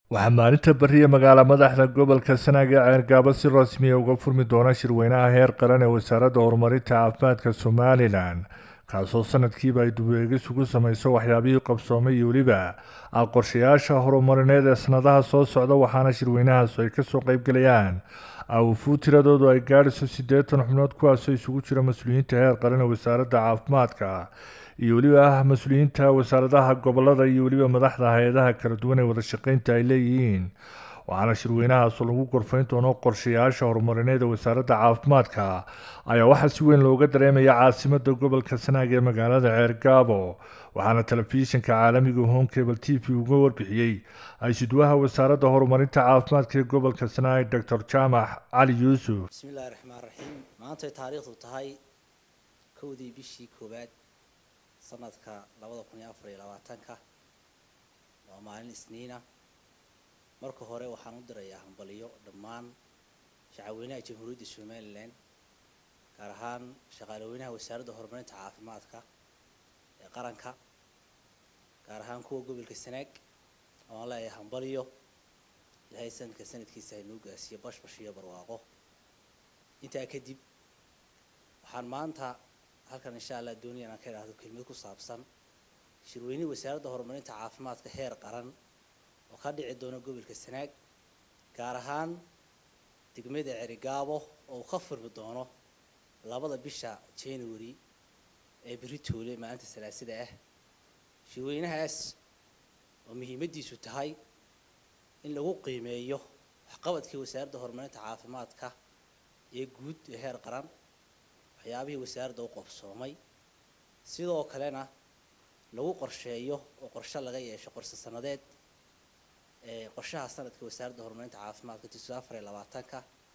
waxaa maalinta beriya magaala madaxda gobolka sanaag ee ceergaabo si rasmiya uga furmi doona shirweynaha heer qaran ee wasaaradda horumarinta caafimaadka somalilan kaasoo sanadkiiba ay dubeegis ugu samayso waxyaabihii qabsoomay iyo weliba qorshayaasha horumarineed ee sanadaha soo socda waxaana shirweynahaas ay kasoo qeybgalayaan awufuud tiradoodu ay gaadhayso siddeetan xubnood kuwaasoo isugu jira mas-uuliyiinta heer qaran ee wasaaradda caafimaadka iyo weliba ah mas-uuliyiinta wasaaradaha gobolada iyo weliba madaxda hay-adaha kala duwan ee wada shaqeynta ay leeyihiin waxaana shirweynahaasoo lagu gorfayn doono qorshayaasha horumarineed ee wasaaradda caafimaadka ayaa waxaa si weyn looga dareemaya caasimada gobolka sanaag ee magaalada ceergaabo waxaana telefishinka caalamiga home cable t v uga warbixiyey ay-sudwaha wasaaradda horumarinta caafimaadka ee gobolka sanaag doctor jaamac cali yuusuf bismillahi raxmaan raxiim maantay taariikhdu tahay kowdii bishii koowaad sanadka labada kun iyo afar iyo labaatanka waa maalin isniina marka hore waxaan u dirayaa hambaliyo dhammaan shacabweynaha jamhuuriyadda somalilan gaar ahaan shaqaalaweynaha wasaaradda horumarinta caafimaadka ee qaranka gaar ahaan kuwa gobolka sanaag oaan leeyahay hambaliyo ilaahay sanadka sanadkiisa haynuu gaarsiiyo bashbash iyo barwaaqo intaa kadib waxaan maanta halkan insha allah doonaya inaan ka idhaahdo kelmad ku saabsan shirweynihii wasaaradda horumarinta caafimaadka heer qaran oo ka dhici doona gobolka sanaag gaar ahaan degmada cerigaabo oo uu ka furmi doono labada bisha january ee beritoole maalinta salaasada ah shirweynahaas oo muhiimaddiisu tahay in lagu qiimeeyo waxqabadkii wasaaradda horumarinta caafimaadka ee guud ee heer qaran waxyaabihii wasaaradda u qobsoomay sidoo kalena lagu qorsheeyo oo qorshe laga yeesho qorshe sanadeed qorshaha sanadka wasaaradda horumarinta caafimaadka tiso afar iyo labaatanka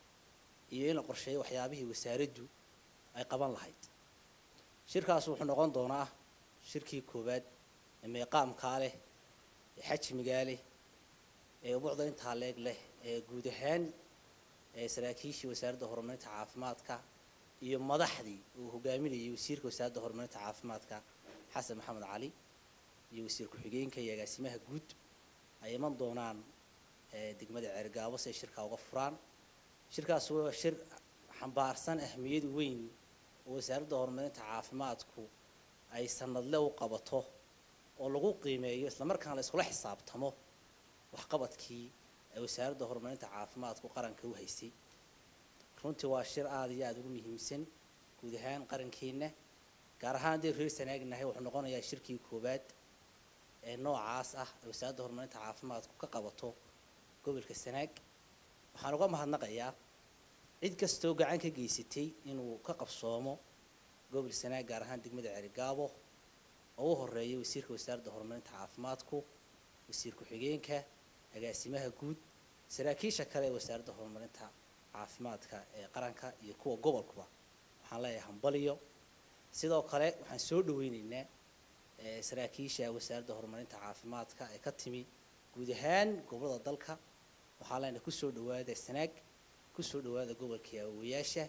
iyo in la qorsheeyo waxyaabihii wasaaraddu ay qaban lahayd shirkaas wuxuu noqon doonaa shirkii koowaad ee meeqaamkaa leh ee xajmigaa leh ee ubucda intaa leeg leh ee guud ahaan ee saraakiishii wasaaradda horumarinta caafimaadka iyo madaxdii uu hogaaminayay wasiirka wasaaradda horumarinta caafimaadka xasan maxamed cali iyo wasiir ku-xigeenka iyo agaasimaha guud ay iman doonaan degmada ceergaabo si ay shirkaa uga furaan shirkaas waa shir xambaarsan ahmiyad weyn oo wasaaradda horumarinta caafimaadku ay sanadle u qabato oo lagu qiimeeyo islamarkaana la iskula xisaabtamo waxqabadkii ay wasaaradda horumarinta caafimaadku qaranka u haysay runtii waa shir aada iyo aada ugu muhiimsan guud ahaan qarankeenna gaar ahaan haddii reer sanaagnahay wuxuu noqonayaa shirkii koowaad ee noocaas ah ee wasaaradda horumarinta caafimaadku ka qabato gobolka sanaag waxaan uga mahadnaqayaa cid kastoo gacan ka geysatay inuu ka qabsoomo gobol sanaag gaar ahaan degmada cerigaabo oo u horeeya wasiirka wasaaradda horumarinta caafimaadku wasiir ku-xigeenka agaasimaha guud saraakiisha kale ee wasaaradda horumarinta caafimaadka ee qaranka iyo kuwa gobolkuba waxaan leeyahay hambaliyo sidoo kale waxaan soo dhaweyneynaa saraakiisha wasaaradda horumarinta caafimaadka ee ka timi guud ahaan gobolada dalka waxaa leenahay kusoo dhawaada sanaag kusoo dhawaada gobolka awooyaasha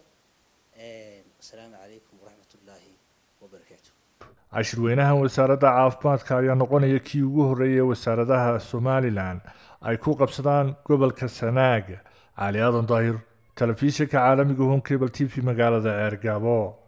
asalaamu calaykum waraxmatullaahi wabarakaatu cashirweynahan wasaaradda caafimaadka ayaa noqonaya kii ugu horreeyay ee wasaaradaha somalilan ay ku qabsadaan gobolka sanaag cali aadan daahir telefishinka caalamiga home cable t v magaalada ceergaabo